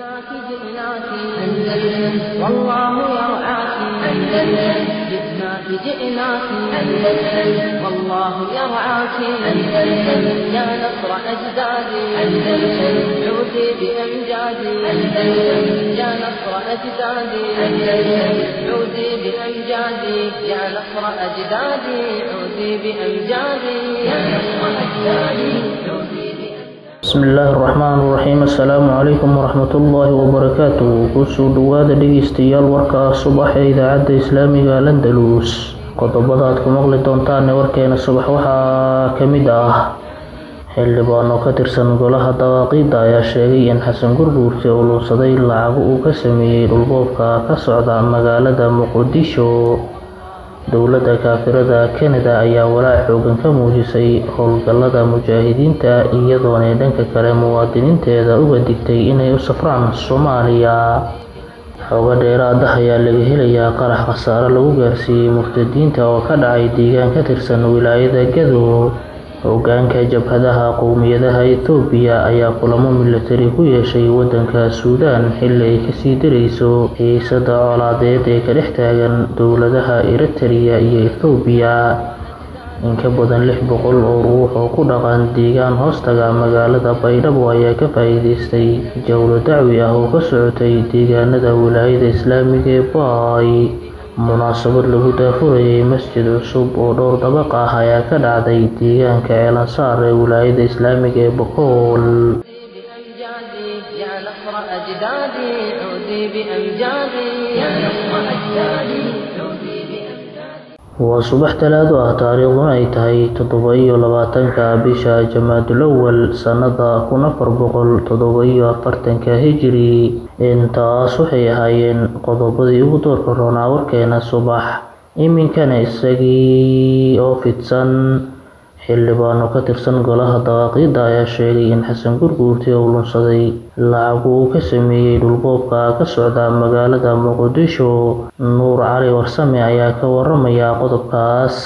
جئناك جئناك أندلس والله يرعاك أندلس جئناك جئناك أندلس والله يرعاك أندلس يا نصر أجدادي أندلس عودي بأمجادي أندلس يا نصر أجدادي أندلس عودي بأمجادي يا نصر أجدادي عودي بأمجادي يا نصر أجدادي عودي بأمجادي bismi illaahi raxmaan raxiim assalaamu calaykum waraxmatullaahi wabarakaatu kusoo dhowaada dhegeystayaal warka subax ee idaacadda islaamiga landalus qodobada aad ku maqli doontaan ee warkeena subax waxaa ka mid ah xildhibaano ka tirsan golaha dawaaqiidda ayaa sheegay in xasan gurguurti uu luunsaday lacago uu ka sameeyey dhulboobka ka socda magaalada muqdisho dowladda kaafirada kanada ayaa walaac xoogan ka muujisay howlgallada mujaahidiinta iyadoonay dhanka kale muwaadiniinteeda uga digtay inay u safraan soomaaliya xooga dheeraada ayaa laga helayaa qarax khasaare lagu gaarsiiyey murtadiinta oo ka dhacay deegaan ka tirsan wilaayada gadow hogaanka jabhadaha qowmiyadaha ethoobiya ayaa kulamo milatari ku yeeshay wadanka suudaan xilli ay kasii darayso xiisada colaadeed ee ka dhex taagan dowladaha eritrea iyo ethoobiya in ka badan lix boqol oo ruux oo ku dhaqan deegaan hoostaga magaalada baydhabo ayaa ka faa-iideystay jowlo dacwi ah oo ka socotay deegaanada wilaayada islaamiga ee baay munaasabad lagu daafurayay masjid cusub oo dhowr dabaq ah ayaa ka dhacday deegaanka ceelansaar ee wilaayada islaamiga ee boqool بأمجادي يا نصر أجدادي عودي بأمجادي يا نصر أجدادي عودي بأمجادي waa subax talaado ah taariikhduna ay tahay toddoba iyo labaatanka bisha jamaadulawal sannada kun afar boqol toddoba iyo afartanka hijiri intaas waxay ahaayeen qodobadii ugu doorka roonaa warkeena subax iminkana isagii oo fidsan xildhibaano ka tirsan golaha dawaaqiidda ayaa sheegay in xasan gurguurti uu lunsaday lacagu uu ka sameeyey dhulboobka ka socda magaalada muqdisho nuur cali warsame ayaa ka waramaya qodobkaas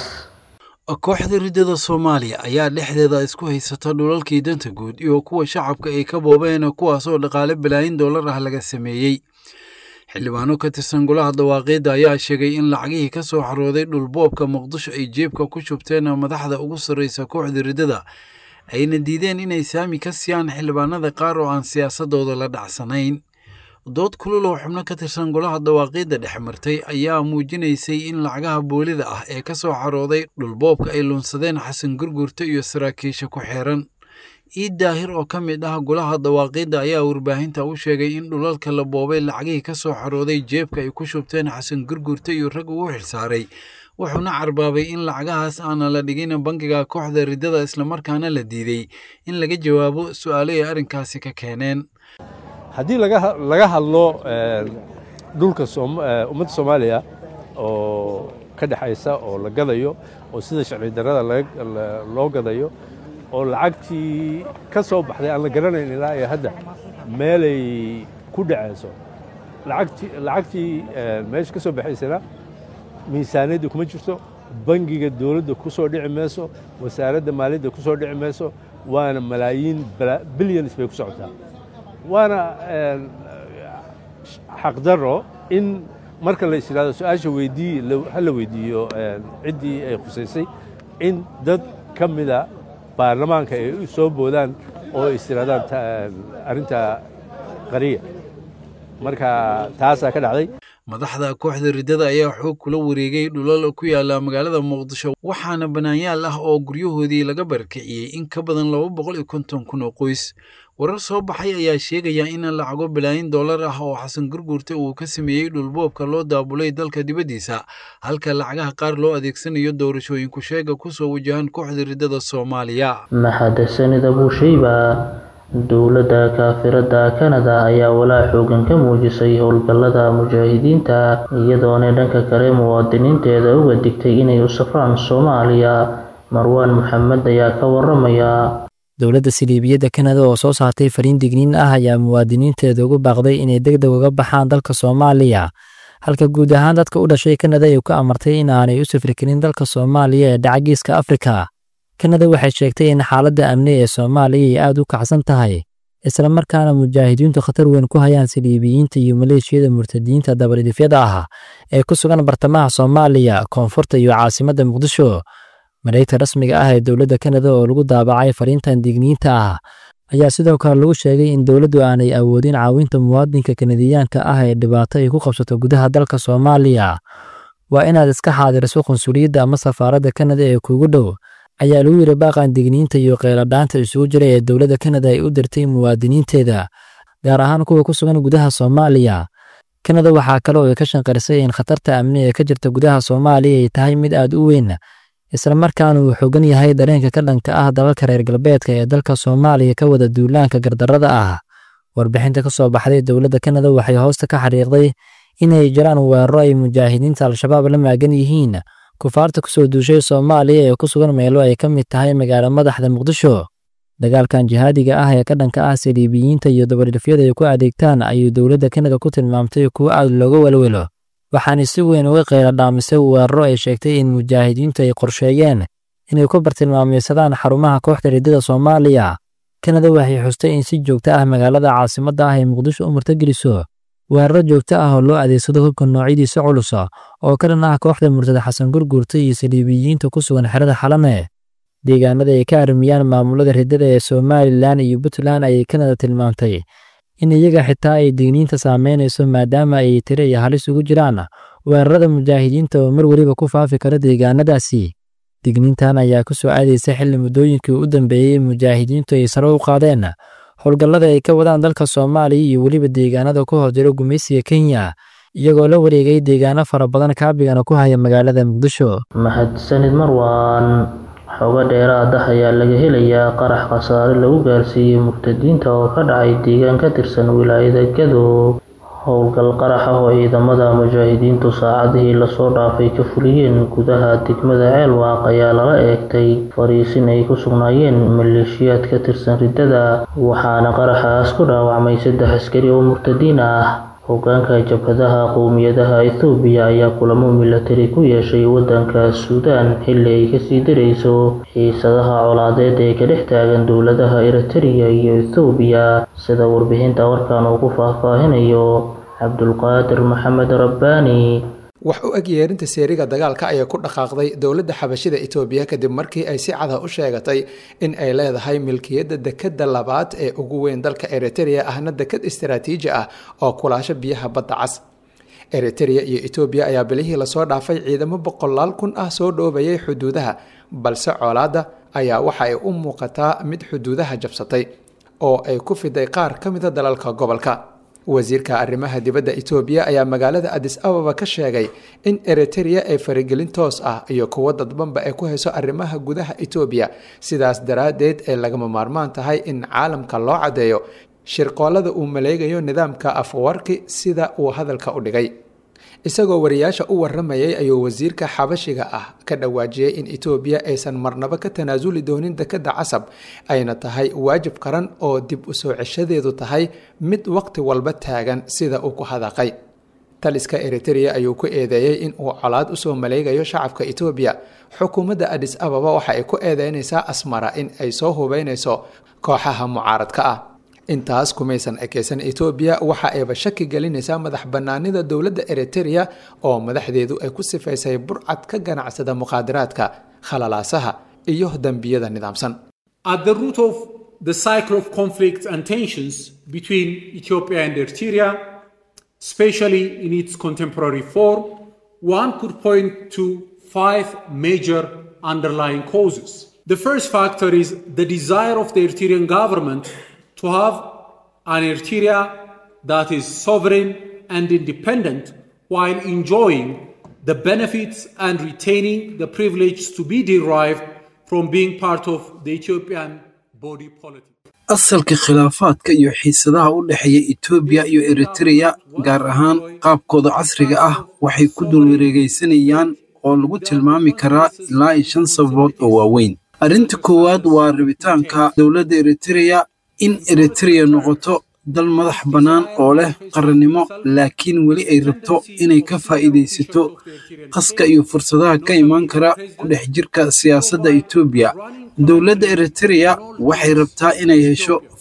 kooxda riddada soomaaliya ayaa dhexdeeda isku haysata dhulalkii danta guud iyo kuwa shacabka ay ka boobeen kuwaasoo dhaqaale balaayin dollar ah laga sameeyey xildhibaano ka tirsan golaha dawaaqiidda ayaa sheegay in lacagihii ka soo xarooday dhulboobka muqdisho ay jeebka ku shubteen madaxda ugu sarreysa kooxda riddada ayna diideen inay saami ka siiyaan xildhibaanada qaar oo aan siyaasadooda la dhacsanayn dood kulul oo xubno ka tirsan golaha dawaaqiidda dhex martay ayaa muujinaysay in lacagaha boolida ah ee ka soo xarooday dhulboobka ay lunsadeen xasan gurgurta iyo saraakiisha ku xeeran iid daahir oo ka mid ah golaha dawaaqiidda ayaa warbaahinta u sheegay in dhulalka la boobay lacagihii ka soo xarooday jeebka ay ku shubteen xasan gurgurta iyo rag ugu xilsaaray wuxuuna carbaabay in lacagahaas aana la dhigin bangiga kooxda riddada islamarkaana la diiday in laga jawaabo su-aalo ay arrinkaasi ka keeneen haddii laga hadlo dhulka ummadda soomaaliya oo ka dhexaysa oo la gadayo oo sida sharci darrada loo gadayo oo lacagtii ka soo baxday aan la garanayn ilaa iyo hadda meelay ku dhacayso lacagtii meesha ka soo baxaysana miisaaniyadda kuma jirto bangiga dowladda ku soo dhici mayso wasaaradda maaliyadda ku soo dhici mayso waana malaayiin bilyans bay ku socotaa waana xaqdarro in marka la is yidhahdo su-aasha weydii ha la weydiiyo ciddii ay khusaysay in dad ka mida baarlamaanka ay u soo boodaan oo is yidhahdaan arrinta qariya marka taasaa ka dhacday madaxda kooxda riddada ayaa xoog kula wareegay dhulal ku yaala magaalada muqdisho waxaana banaanyaal ah oo guryahoodii laga barakiciyey in ka badan laba boqol iyo konton kun oo qoys warar soo baxay ayaa sheegaya in lacago balaayin dollar ah oo xasan gurguurta uu ka sameeyey dhulboobka loo daabulay dalka dibaddiisa halka lacagaha qaar loo adeegsanayo doorashooyinku sheega kusoo wajahan kooxda riddada soomaaliya mahadsanid abuushayba dowladda kaafirada kanada ayaa walaac xoogan ka muujisay howlgallada mujaahidiinta iyadoona dhanka kale muwaadiniinteeda uga digtay inay u safraan soomaaliya marwaan maxamed ayaa ka waramaya dowladda siliibiyadda kanada oo soo saartay fariin digniin ah ayaa muwaadiniinteeda ugu baaqday inay deg deg uga baxaan dalka soomaaliya halka guud ahaan dadka u dhashay kanada ay ku amartay in aanay u safri karin dalka soomaaliya ee dhaca geeska afrika kanada waxay sheegtay in xaaladda amni ee soomaaliya ay aad u kacsan tahay isla markaana mujaahidiintu khatar weyn ku hayaan saliibiyiinta iyo maleeshiyada murtadiinta dabadhifyada ah ee ku sugan bartamaha soomaaliya koonfurta iyo caasimadda muqdisho mareegta rasmiga ah ee dowladda kanada oo lagu daabacay fariintan digniinta ah ayaa sidoo kale lagu sheegay in dowladdu aanay awoodin caawinta muwaadinka kanadiyaanka ah ee dhibaato ay ku qabsato gudaha dalka soomaaliya waa inaad iska xaadiriso qunsuliyadda ama safaaradda kanada ee kuugu dhow ayaa lagu yidhi baaqan digniinta iyo qeyladhaanta isugu jira ee dowladda kanada ay u dirtay muwaadiniinteeda gaar ahaan kuwa ku sugan gudaha soomaaliya kanada waxaa kale oo ay ka shanqarisay in khatarta amni ee ka jirta gudaha soomaaliya ay tahay mid aad u weyn isla markaana uu xoogan yahay dareenka ka dhanka ah dalalka reer galbeedka ee dalka soomaaliya ka wada duulaanka gardarrada ah warbixinta ka soo baxday dowladda kanada waxay hoosta ka xariiqday inay jiraan weeraro ay mujaahidiinta al-shabaab la maagan yihiin kufaarta ku soo duushay soomaaliya ee ku sugan meelo ay ka mid tahay magaalo madaxda muqdisho dagaalkan jihaadiga ah ee ka dhanka ah saliibiyiinta iyo dabadhifyada ay ku adeegtaan ayuu dowladda kanada ku tilmaamtay kuwo aad looga welwelo waxaana si weyn uga qayla dhaamisay weeraro ay sheegtay in mujaahidiintu ay qorsheeyeen inay ku bartilmaameysadaan xarumaha kooxda riddada soomaaliya kanada waxay xustay in si joogto ah magaalada caasimadda ah ee muqdisho u murtageliso weeraro joogto ah oo loo adeegsado hubka noocyadiisa culusa oo ka dhan ah kooxda murtada xasan gurguurta iyo saliibiyiinta ku sugan xerada xalame deegaanada ay ka armiyaan maamulada riddada ee somalilan iyo puntland ayay kanada tilmaamtay in iyaga xitaa ay digniinta saameynayso maadaama ay tiro iyo halis ugu jiraan weerarada mujaahidiinta oo mar weliba ku faafi kara deegaanadaasi digniintan ayaa ku soo aadaysa xilli muddooyinkii u dambeeyey mujaahidiintu ay sare u qaadeen howlgallada ay ka wadaan dalka soomaaliya iyo weliba deegaanada ku hor jira gumaysiga kenya iyagoo la wareegay deegaano fara badan kaabigana ku haya magaalada muqdisho mahadsanid marwaan xogo dheeraad ah ayaa laga helayaa qarax khasaare lagu gaarsiiyey murtadiinta oo ka dhacay deegaan ka tirsan wilaayada gadow howlgal qarax ah oo ciidamada mujaahidiintu saacadihii lasoo dhaafay ka fuliyeen gudaha degmada ceelwaaq ayaa lala eegtay fariisin ay ku sugnaayeen maleeshiyaad ka tirsan riddada waxaana qaraxaas ku dhaawacmay saddex askari oo murtadiin ah hogaanka jabhadaha qowmiyadaha ethoobiya ayaa kulamo milatari ku yeeshay waddanka suudaan xilli ay kasii darayso xiisadaha colaadeed ee ka dhex taagan dowladaha eritrea iyo ethoobiya sida warbixinta warkan uu ku faahfaahinayo cabdulqaadir maxamed rabbaani wax u eg yeerinta seeriga dagaalka ayaa ku dhaqaaqday dowladda xabashida itoobiya kadib markii ay si cada u sheegatay in ay leedahay milkiyadda dekadda labaad ee ugu weyn dalka eritrea ahna dekad istaraatiiji ah oo kulaasho biyaha badda cas eritrea iyo etoobiya ayaa bilihii lasoo dhaafay ciidamo boqolaal kun ah soo dhoobayay xuduudaha balse colaadda ayaa waxa ay u muuqataa mid xuduudaha jabsatay oo ay ku fiday qaar ka mida dalalka gobolka wasiirka arrimaha dibadda etoobiya ayaa magaalada adis ababa ka sheegay in eritrea ay faragelin toos ah iyo kuwo dadbanba ay ku hayso arrimaha gudaha etoobiya sidaas daraaddeed ay lagama maarmaan tahay in caalamka loo caddeeyo shirqoolada uu maleegayo nidaamka afwarki sida uu hadalka u dhigay isagoo wariyaasha u waramayay ayuu wasiirka xabashiga ah ka dhawaajiyey in etoobiya aysan marnaba ka tanaasuli doonin dekadda casab ayna tahay waajib qaran oo dib u soo ceshadeedu tahay mid waqti walba taagan sida uu ku hadaqay taliska eritrea ayuu ku eedeeyey in uu colaad usoo maleegayo shacabka etoobiya xukuumadda adis ababa waxa ay ku eedeynaysaa asmara in ay soo hubeynayso kooxaha mucaaradka ah intaas kumaysan ekeysan etoobiya waxa ayba shaki gelinaysaa madax bannaanida dowladda eritrea oo madaxdeedu ay ku sifaysay burcad ka ganacsada muqaadaraadka khalalaasaha iyo dembiyada nidaamsan At the root of the cycle of conflicts and tensions between Ethiopia and Eritrea, especially in its contemporary form, one could point to five major underlying causes. The first factor is the desire of the Eritrean government to have an Eritrea that is sovereign and independent while enjoying the benefits and retaining the privilege to be derived from being part of the Ethiopian body politic. asalka khilaafaadka iyo xiisadaha u dhexeeya etoobiya iyo eritreya gaar ahaan qaabkooda casriga ah waxay ku dulwareegaysanayaan oo lagu tilmaami karaa ilaa iyo shan sababood oo waaweyn arrinta koowaad waa rabitaanka dowladda eritreya in eritreya noqoto dal madax bannaan oo leh qarannimo laakiin weli ay rabto inay ka faa'iidaysato qaska iyo fursadaha ka imaan kara ku dhex jirka siyaasadda etoobiya dowladda eritreya waxay rabtaa inay hesho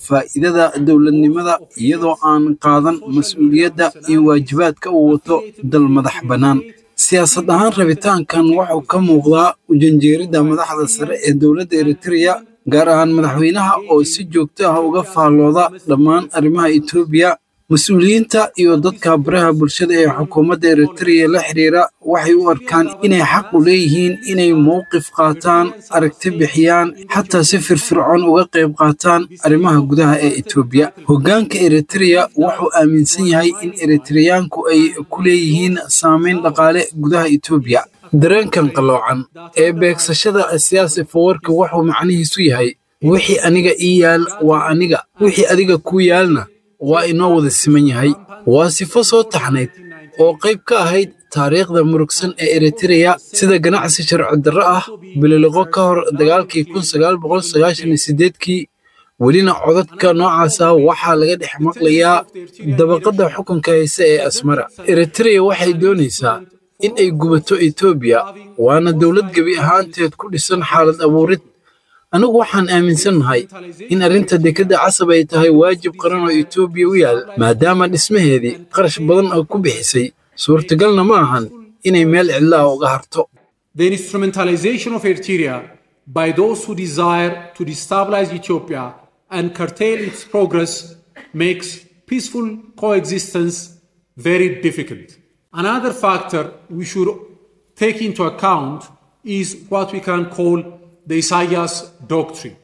faa'iidada dowladnimada iyadoo aan qaadan mas-uuliyadda iyo waajibaadka uu wato dal madax bannaan siyaasad ahaan rabitaankan wuxuu ka muuqdaa ujanjeeridda madaxda sare ee dowladda eritreya gaar ahaan madaxweynaha oo si joogto ah uga faallooda dhammaan arrimaha etoobiya mas-uuliyiinta iyo dadka baraha bulshada ee xukuumadda eritreya la xiriira waxay u arkaan inay xaq u leeyihiin inay mowqif qaataan aragti bixiyaan xataa si firfircoon uga qayb qaataan arrimaha gudaha ee etoobiya hoggaanka eritreya wuxuu aaminsan yahay in eritreyaanku ay ku leeyihiin saameyn dhaqaale gudaha etoobiya dareenkan qalloocan ee beegsashada siyaasi fawarka wuxuu macnihiisu yahay wixii aniga ii yaal waa aniga wixii adiga kuu yaalna waa inoo wada siman yahay waa sifo soo taxnayd oo qayb ka ahayd taariikhda murugsan ee eritreya sida ganacsi sharci darro ah bililiqo ka hor dagaalkii kun sagaal boqol sagaashan iyo sideedkii welina codadka noocaasa waxaa laga dhex maqlayaa dabaqadda xukunka hayse ee asmara eritreya waxay doonaysaa in ay gubato etoobiya waana dowlad gebi ahaanteed ku dhisan xaalad abuurid anigu waxaan aaminsannahay in arrinta dekedda casab ay tahay waajib qaran oo etoobiya u yaal maadaama dhismaheedii qarash badan oo ku bixisay suurtagalna ma ahan inay meel cidla ah uga harto The instrumentalization of Eritrea by those who desire to destabilize Ethiopia and curtail its progress makes peaceful coexistence very difficult. Another factor we should take into account is what we can call the Isaiah doctrine.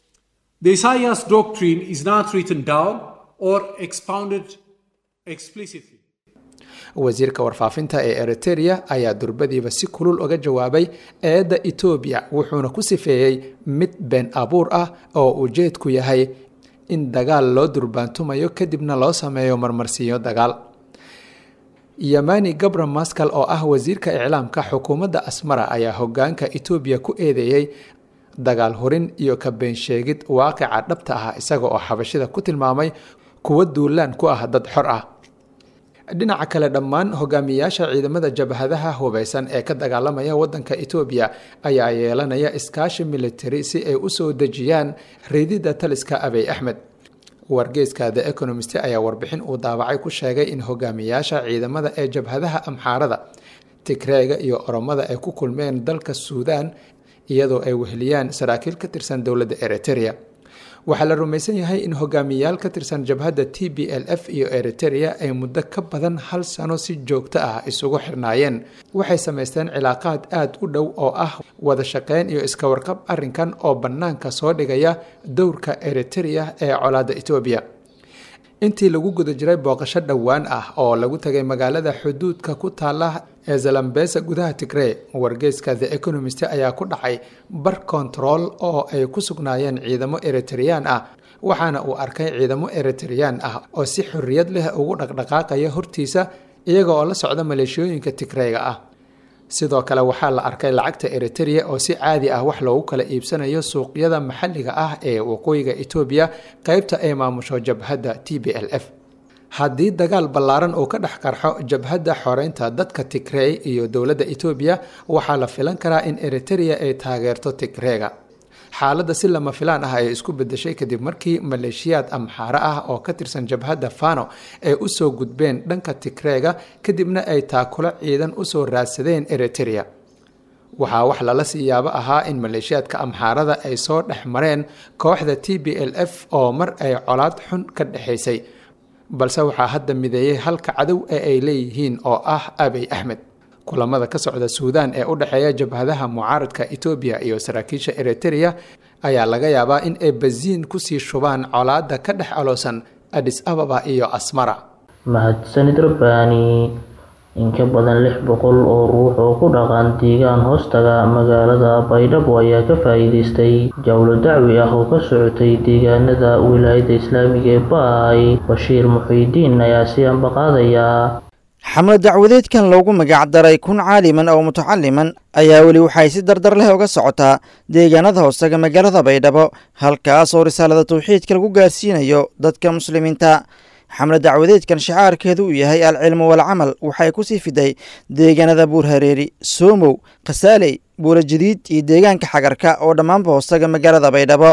The Isaiah doctrine is not written down or expounded explicitly. wasiirka warfaafinta ee eritereya ayaa durbadiiba si kulul uga jawaabay eedda etoobiya wuxuuna ku sifeeyey mid been abuur ah oo ujeedku yahay in dagaal loo durbaantumayo kadibna loo sameeyo marmarsiinyo dagaal yamani gabra maskal oo ah wasiirka iclaamka xukuumadda asmara ayaa hogaanka etoobiya ku eedeeyey dagaal hurin iyo ka beensheegid waaqica dhabta ah isaga oo xabashida ku tilmaamay kuwo duulaan ku ah dad xor ah dhinaca kale dhammaan hogaamiyayaasha ciidamada jabhadaha hubeysan ee ka dagaalamaya wadanka etoobiya ayaa yeelanaya iskaashi military si ay u soo dejiyaan riididda taliska abey axmed wargeyska the economist ayaa warbixin uu daawacay ku sheegay in hogaamiyayaasha ciidamada ee jabhadaha amxaarada tigreega iyo oromada ay ku kulmeen dalka suudaan iyadoo ay weheliyaan saraakiil ka tirsan dowladda eritereya waxaa la rumaysan yahay in hogaamiyayaal ka tirsan jabhadda t b l f iyo eritereya ay muddo ka badan hal sano si joogto ah isugu xirnaayeen waxay samaysteen cilaaqaad aada u dhow oo ah wada shaqeyn iyo iska warqab arrinkan oo bannaanka soo dhigaya dowrka eritereya ee colaadda etoobiya intii lagu guda jiray booqasho dhowaan ah oo lagu tagay magaalada xuduudka ku taala ee zalambesa gudaha tigrey wargeyska the economist ayaa ku dhacay bar control oo ay ku sugnaayeen ciidamo eritreyaan ah waxaana uu arkay ciidamo eritreyaan ah oo si xorriyad leh ugu dhaqdhaqaaqaya hortiisa iyaga oo la socda maleeshiyooyinka tigreyga ah sidoo kale waxaa la arkay lacagta eritereya oo si caadi ah wax loogu kala iibsanayo suuqyada maxalliga ah ee waqooyiga etoobiya qeybta ay maamusho jabhadda t b l f haddii dagaal ballaaran uu ka dhex qarxo jabhadda xoreynta dadka tigrey iyo dowladda etoobiya waxaa la filan karaa in eritereya ay taageerto tigreega xaaladda si lama filaan ah ay isku bedeshay kadib markii maleeshiyaad amxaare ah oo ka tirsan jabhadda fano ay usoo gudbeen dhanka tigreega kadibna ay taakulo ciidan usoo raadsadeen eritereya waxaa wax lala sii yaabo ahaa in maleeshiyaadka amxaarada ay soo dhex mareen kooxda t b l f oo mar ay colaad xun ka dhexaysay balse waxaa hadda mideeyey halka cadow ee ay leeyihiin oo ah abey axmed kulamada ka socda suudaan ee u dhexeeya jabhadaha mucaaradka etoobiya iyo saraakiisha eritereya ayaa laga yaabaa in ay basiin kusii shubaan colaadda ka dhex aloosan adis ababa iyo asmara mahadsanid rabbaani in ka badan lix boqol oo ruux oo ku dhaqan deegaan hoostaga magaalada baydhabo ayaa ka faa'iidaystay jawlo dacwi ah oo ka socotay deegaanada wilaayadda islaamiga ee baay bashiir muxiidiin ayaa si ambaqaadaya xamle dacwadeedkan loogu magac daray kun caaliman oo mutacaliman ayaa weli waxay si dardar leh uga socotaa deegaanada hoostaga magaalada baydhabo halkaas oo risaalada tawxiidka lagu gaarsiinayo dadka muslimiinta xamle dacwadeedkan shicaarkeedu uu yahay alcilmu walcamal waxay ku sii fiday deegaanada buurhareeri soomow khasaaley buula jadiid iyo deegaanka xagarka oo dhammaanba hoostaga magaalada baydhabo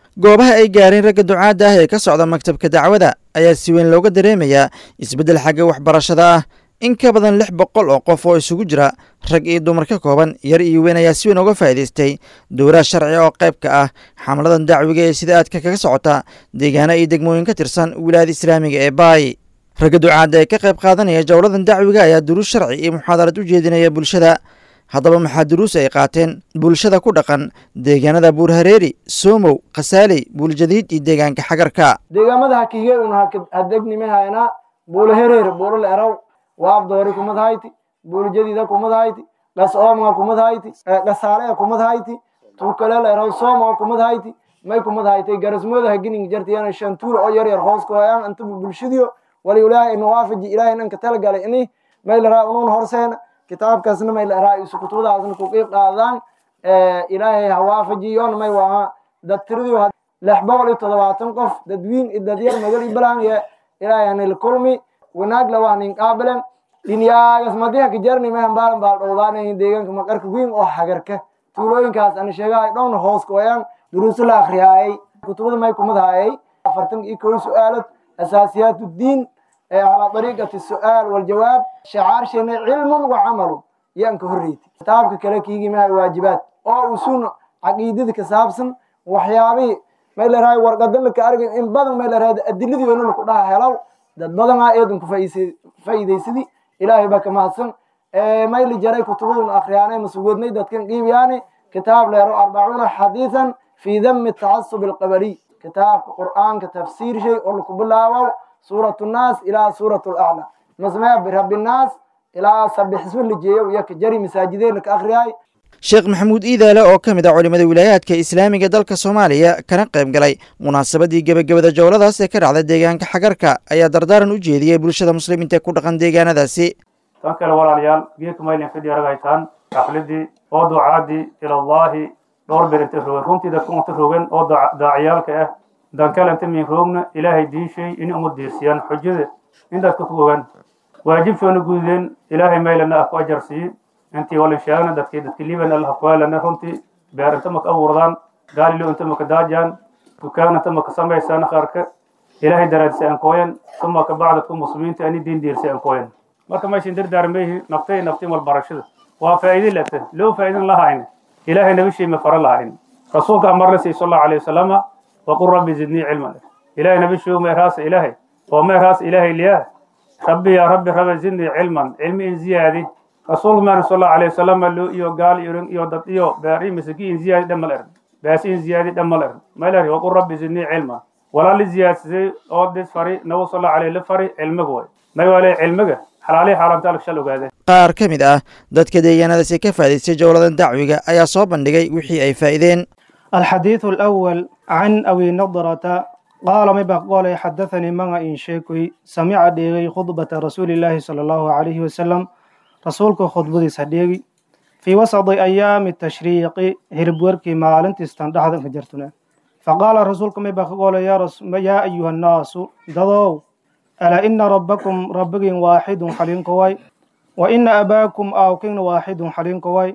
goobaha ay gaareen ragga ducaadda ah ee ka socda maktabka dacwada ayaa si weyn looga dareemayaa isbeddel xagga waxbarashada ah in ka badan lix boqol oo qof oo isugu jira rag iyo dumar ka kooban yar iyo weyn ayaa si weyn uga faa'iidaystay dowlaha sharci oo qayb ka ah xamladan dacwiga ee sida aadka kaga socota deegaano iyo degmooyin ka tirsan wilaayada islaamiga ee baay ragga ducaadda ee ka qayb qaadanaya jowladan dacwiga ayaa duruus sharci iyo muxaadarad u jeedinaya bulshada haddaba maxaa duruus ay qaateen bulshada ku dhaqan deegaanada buurhareeri soomow khasaaley buuljadiid iyo deegaanka xagarka deegaamada hakige un hadegnimahayna buulahereer buulal eraw waabdoori kumadhayti buuljadiida kumadhayti dhas oomga kumadhayti dhasaaleya kumadhayti tukaleel eraw sooma kumadhayti may kumadhaytay garasmooda hagining jartiyana shantuul oo yar yar hoos kuhayaan anta bulshadiyo wali ilaahay nawaafaji ilaahay nanka talagalay ini may laraa unuun horseena kitaabkaasna may laraa isu kutubadaasna ku qiib qaadaan ilaahay hawaafajiyoon may waha dad tiradii lix boqol iyo toddobaatan qof dadwiin iyo dadyar magal iyo balaan ye ilaahay hanil kulmi wanaag la wahnin qaabilan dhinyaagas madiha kajarni mehan baalan baal dhowdaanayin deegaanka maqarka wiin oo hagarka tuulooyinkaas ana sheegahay dhowna hoos kuwayaan duruuso la akriyaayay kutubada may kumadhaayay afartan iyo kow su-aalad asaasiyaat uddiin calaa dariiqati su-aal waljawaab shacaarshana cilmun wa camalun yaan ka horreyti kitaabka kale kiigimaha waajibaad oo usun caqiidada ka saabsan waxyaabihii may larahay warqadan laka argay in badan may larahay adiladii weyna laku dhaha helaw dad badanaa eedan ku faa'iidaysadii ilaahay baa ka mahadsan may la jaray kutubadun akhriyaanay masugoodnay dadkan qiibiyaani kitaab leero arbacuuna xadiisan fii dami tacasub alqabaliy kitaabka qur'aanka tafsiir shay oo laku bilaabow suurat nnaas ilaa suurat laclaa masmaya birabbi nnaas ilaa sabix isma lijeeyo iyo ka jari masaajideena ka akhriyaay sheekh maxamuud iidaale oo ka mid ah culimmada wilaayaadka islaamiga dalka soomaaliya kana qayb galay munaasabadii gebagabada jowladaas ee ka dhacda deegaanka xagarka ayaa dardaaran u jeediyey bulshada muslimiinta ee ku dhaqan deegaanadaasi tan kale walaalayaal geedka maylin fidhi aragaytaan xafladii oo ducaadii ilallaahi dhowr bir inta rogen runtii dadku unta rogen oo daaciyaalka ah dankale inta min roogna ilaahay diishay in uma diirsiyaan xujada in dadka ku ogaan waajibshoona gududeen ilaahay maylana ah ku ajarsiiye intii walin sheegna dadkii dadki liban allah kuwaalana runtii beer inta maka abuurdaan gaalilo inta maka daajaan dukaan inta maka samaysaan qaarka ilaahay daraadisa aan kooyan suma ka bacdadku muslimiinta ani diin diirsa aan kooyan marka meeshan dardaarmayhi naftay naftiin walbarashada waa faa'iidi lata loo faa'iidin lahayn ilaahay nabishii ma fara lahayn rasuulka amar la siiyey sal allahu alayhi wasalama waqul rabbi zidnii cilman ilaahay nabishii meeraasa ilaahay oo meeraasa ilaahay liyaa rabbi yaa rabbi rabbi zidnii cilman cilmi in ziyaadi rasuulka maan sal allahu alayhi wasalama loo iyo gaal iyo iyo dad iyo beeri misaki in ziyaadi dhamal eran baas in ziyaadi dhamal eran maylari waqul rabbi zidnii cilman walaa li ziyaadsaday oo dis fari nabi sal allahu alayhi la fari cilmiga way may waale cilmiga xalaalihi xaaraamtaalka shal ogaadeen qaar ka mid ah dadka deegaanadaasi ka faa'idaystay jowladan dacwiga ayaa soo bandhigay wixii ay faa'iideen الحديث الأول عن أبي نضرة قال ما بقول حدثني من إن شيكوي سمع ديغي خطبة رسول الله صلى الله عليه وسلم رسولك خطبة صديقي في وسط أيام التشريق هربوركي مالنت استندحد فجرتنا فقال رسولك ما بقول يا, رس... يا أيها الناس دضوا ألا إن ربكم ربك واحد حلين كواي وإن أباكم آوكين واحد حلين كواي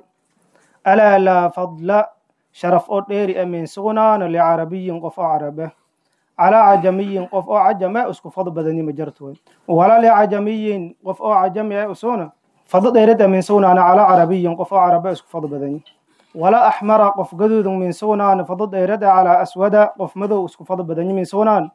ألا لا فضل شرف أدير أمين سغنان لعربي قف عربه على عجمي قف عجم اسكو فضل بدني مجرتوي ولا لعجمي قف عجم أسونا فضل ديرد أمين سغنان على عربي قف عربه اسكو فضل بدني ولا أحمر قف قدود من سغنان فضل ديرد على أسود قف مدو اسكو فضل بدني من سغنان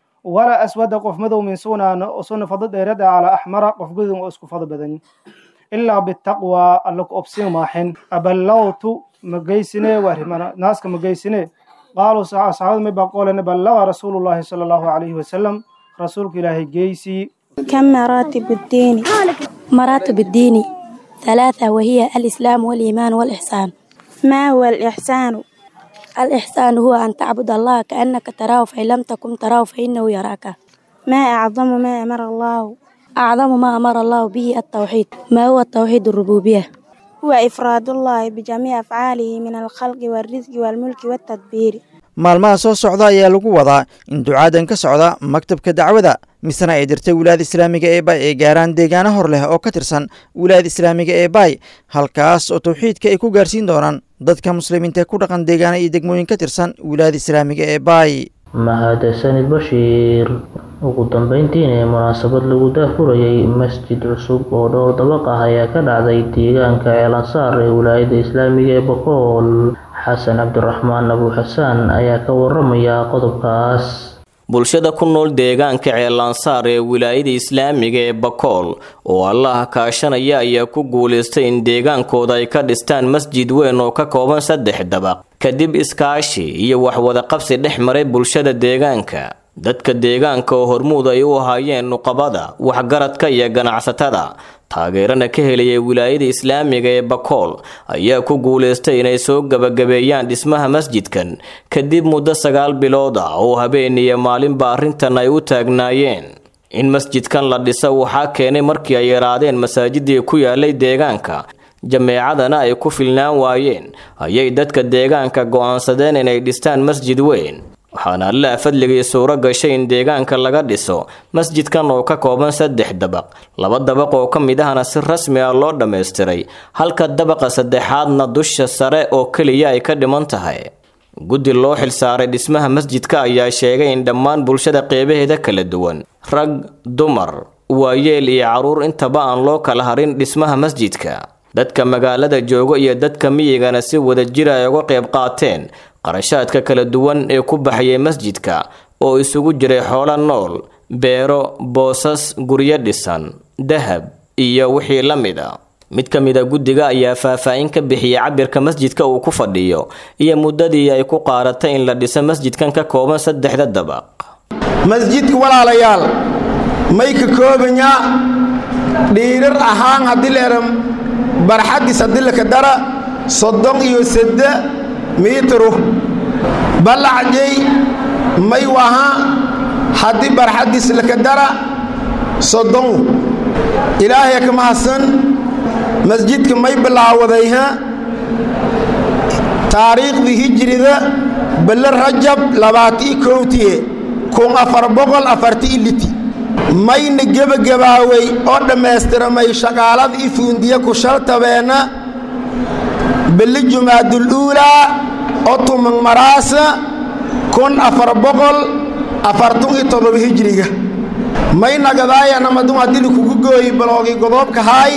ولا أسود قف مدو من سغنان أسونا فضل ديرد على أحمر قف قدود اسكو فضل بدني إلا بالتقوى اللك أبسين ماحن أبلغت مجيسنه وهرمنا ناس كمجيسنه قالوا صحابة ما بقول بلغ رسول الله صلى الله عليه وسلم رسولك الله جيسي كم مراتب الدين مراتب الدين ثلاثة وهي الإسلام والإيمان والإحسان ما هو الإحسان الإحسان هو أن تعبد الله كأنك تراه فإن لم تكن تراه فإنه يراك ما أعظم ما أمر الله أعظم ما أمر الله به التوحيد ما هو التوحيد الربوبية هو إفراد الله بجميع أفعاله من الخلق والرزق والملك والتدبير maalmaha soo socda ayaa lagu wadaa in ducaadan ka socda maktabka dacwada misena ay dirtay wilaayada islaamiga ee baay ay gaaraan deegaano hor leh oo ka tirsan wilaayada islaamiga ee baay halkaas oo tawxiidka ay ku gaarsiin doonaan dadka muslimiinta ku dhaqan deegaano iyo degmooyin ka tirsan wilaayada islaamiga ee baay mahadsanid bashiir ugu dambeyntiina ee munaasabad lagu daafurayay masjid cusub oo dhowr dabaq ah ayaa ka dhacday deegaanka ceelansaar ee wilaayada islaamiga ee boqool xasan cabdiraxmaan abu xasaan ayaa ka waramaya qodobkaas bulshada ku nool deegaanka ceelansaar ee wilaayada islaamiga ee bakool oo allaha kaashanaya ayaa ku guulaystay in deegaankooda ay ka dhistaan masjid weyn oo ka kooban saddex dabaq kadib iskaashi iyo waxwadaqabsi dhex maray bulshada deegaanka dadka deegaanka oo hormuud ay u ahaayeen nuqabada waxgaradka iyo ganacsatada taageerana ka helaya wilaayada islaamiga ee bakool ayaa ku guulaystay inay soo gabagabeeyaan dhismaha masjidkan kadib muddo sagaal bilood ah oo habeen iyo maalinba arrintan ay u taagnaayeen in masjidkan la dhiso waxaa keenay markii ay yaraadeen masaajidii ku yaalay deegaanka jameecadana ay ku filnaan waayeen ayay dadka deegaanka go'aansadeen inay dhistaan masjid weyn waxaana allaa fadligii suuro gashay in deegaanka laga dhiso masjidkan oo ka kooban saddex dabaq laba dabaq oo ka mid ahna si rasmi ah loo dhammaystiray halka dabaqa saddexaadna dusha sare oo keliya ay ka dhiman tahay guddi loo xilsaaray dhismaha masjidka ayaa sheegay in dhammaan bulshada qeybaheeda kala duwan rag dumar waayeel iyo carruur intaba aan loo kala harin dhismaha masjidka dadka magaalada jooga iyo dadka miyigana si wadajira ay uga qayb qaateen qarashaadka kala duwan ee ku baxayay masjidka oo isugu jiray xoolo nool beero boosas guryo dhisan dahab iyo wixii la mid a mid ka mid a guddiga ayaa faahfaahin ka bixiyey cabirka masjidka uu ku fadhiyo iyo muddadii ay ku qaadatay in la dhiso masjidkan ka kooban saddexda dabaq masjidka walaalayaal may ka koobanyaa dhiirar ahaan haddii leeram barxaddiis haddii laka dara soddon iyo sedde miitru ballacjay may waha haddii barxaddiis laka dara soddon ilaahay ka mahadsan masjidka may bilaawadayha taariikhdii hijrida bille rajab labaati kowtiye kun afar boqol afarti iliti mayna gebagabaaway oo dhammaystiramay shaqaalada i fuundiya ku shaltabeenna bili jumaadul uulaa oo tuman maraasa kun afar boqol afartun iyo todoba hijriga may nagadaayanamadun haddii likugu gooyi baloogi godoobka haay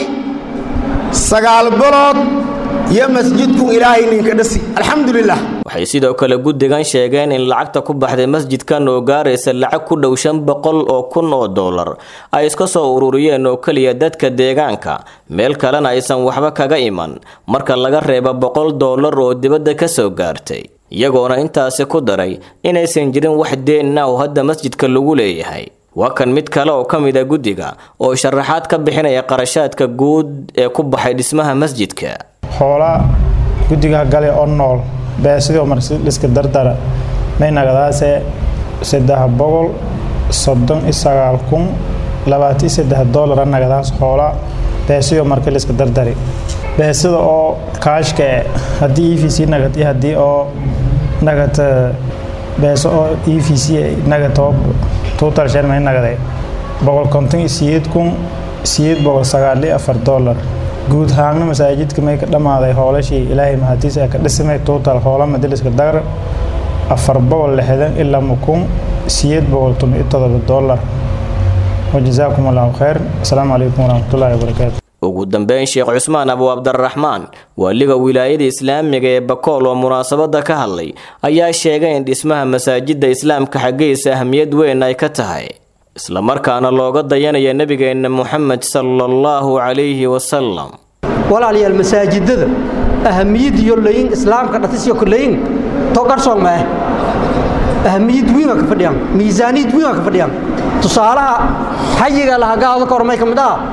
sagaal bilood iyo masjidku ilaahay ninka dhasi alxamdulilah waxay sidoo kale guddigan sheegeen in lacagta ku baxday masjidkan oo gaaraysa lacag ku dhow shan boqol oo kun oo dollar ay iska soo ururiyeen oo keliya dadka deegaanka meel kalena aysan waxba kaga iman marka laga reebo boqol dollar oo dibadda ka soo gaartay iyagoona intaasi ku daray inaysan jirin wax deenna oo hadda masjidka lagu leeyahay waa kan mid kale oo ka mid a guddiga oo sharaxaad ka bixinaya qarashaadka guud ee ku baxay dhismaha masjidka hoola guddiga gale oo nool beesidoo marliska dardara may nagadaase saddex boqol soddon iyo sagaal kun labaatan iyo saddex doolara nagadaas hoola beesidoo marka liska dardari beesida oo kaashka haddii e v c nagad iyo haddii oo nagad beeso oo e v c nagatoo total share may nagade boqol konton iyo siyeed kun siyeed boqol sagaal iyo afar doolar guud ahaanna masaajidka may ka dhammaaday hoolashii ilaahay mahadiis ee ka dhisamay total hoola madaliska dagar afar boqol lixdan ilaa mukun siyeed boqol tun iyo todoba doolar wajazaakum allahu khayr asalaamu calaykum waraxmatullaahi wabarakaatu ugu dambeyn sheekh cusmaan abu cabdiraxmaan waaliga wilaayada islaamiga ee bakool oo munaasabada ka hadlay ayaa sheegay in dhismaha masaajida islaamka xaggiisa ahmiyad weyn ay ka tahay islamarkaana looga dayanaya nebigeenna muxamed sala allahu calayhi wasalam walaalayaal masaajidada ahamiyad iyo layin islaamka dhatisyo kulayin to qarsoon ma ah ahamiyad weyn ka fadhiyaan miisaaniyad weyn ka fadhiyaan tusaalaha xayiga laha gaado ka hormay ka mid ah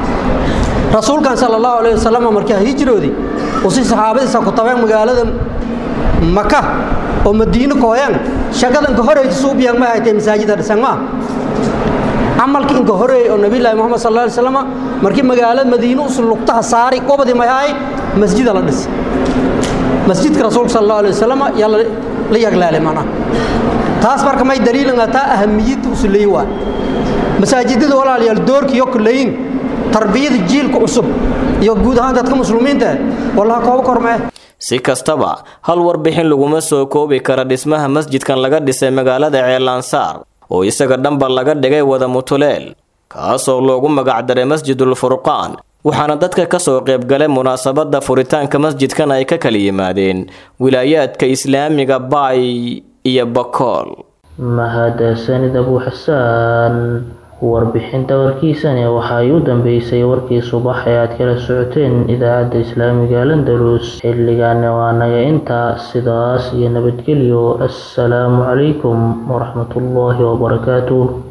rasuulkan sala allahu alayhi wasalam markii hijroodii uu si saxaabadiisa ku tabeen magaalada maka oo madiino kooyaan shaqadan ka horeysa suubiyan ma haytay masaajida dhisan ma camalkii inka horeeyey oo nabiyullaahi moxamed sal alla alay slam markii magaalada madiine usu lugtaha saari gobadii may ahay masjida la dhis masjidka rasuulka sal allahu alay wasalam yaa la yaglaale mana taas marka may daliilanga taa ahamiyadda usuleey waa masaajidada walaalayaal doorkiyo kuleyin tarbiyada jiilka cusub iyo guud ahaan dadka muslimiinta wallaha kooba kormee si kastaba hal warbixin laguma soo koobi kara dhismaha masjidkan laga dhisay magaalada ceelansaar oo isaga dhanba laga dhigay wada mutuleel kaasoo loogu magacdaray masjidul furqaan waxaana dadka kasoo qaybgalay munaasabada furitaanka masjidkan ay ka kala yimaadeen wilaayaadka islaamiga baay iyo bakool mahadsanid abu xasaan warbixinta warkiisani waxay u dambeysay warkii subax ee aad kala socoteen idaacadda islaamiga landalus xilligaana waa naga intaa sidaas iyo nabadgelyo assalaamu calaykum waraxmatullaahi wabarakaatuh